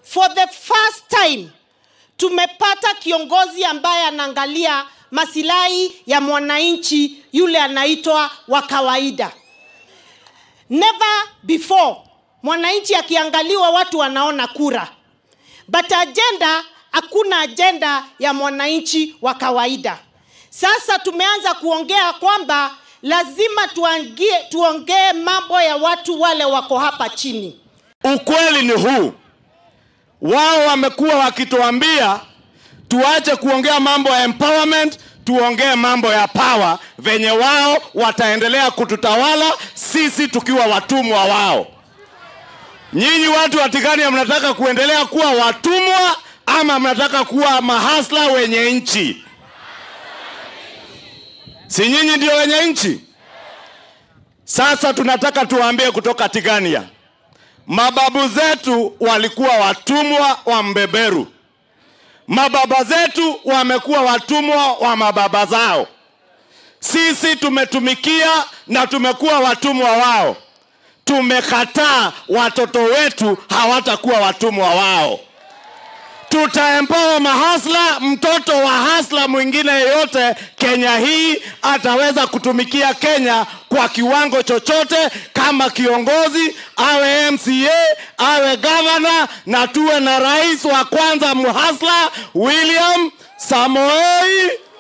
for the first time tumepata kiongozi ambaye anaangalia masilahi ya mwananchi yule anaitwa wa kawaida never before mwananchi akiangaliwa watu wanaona kura but agenda hakuna ajenda ya mwananchi wa kawaida sasa tumeanza kuongea kwamba lazima tuangie, tuongee mambo ya watu wale wako hapa chini Ukweli ni huu, wao wamekuwa wakituambia tuache kuongea mambo ya empowerment, tuongee mambo ya power, venye wao wataendelea kututawala sisi tukiwa watumwa wao. Nyinyi watu wa Tigania mnataka kuendelea kuwa watumwa ama mnataka kuwa mahasla wenye nchi? Si nyinyi ndio wenye nchi? Sasa tunataka tuwaambie kutoka Tigania, mababu zetu walikuwa watumwa wa mbeberu, mababa zetu wamekuwa watumwa wa mababa zao. Sisi tumetumikia na tumekuwa watumwa wao. Tumekataa watoto wetu hawatakuwa watumwa wao. Tutaempower mahasla. Mtoto wa hasla mwingine yeyote Kenya hii ataweza kutumikia Kenya kwa kiwango chochote, kama kiongozi, awe MCA, awe gavana, na tuwe na rais wa kwanza mhasla William Samoei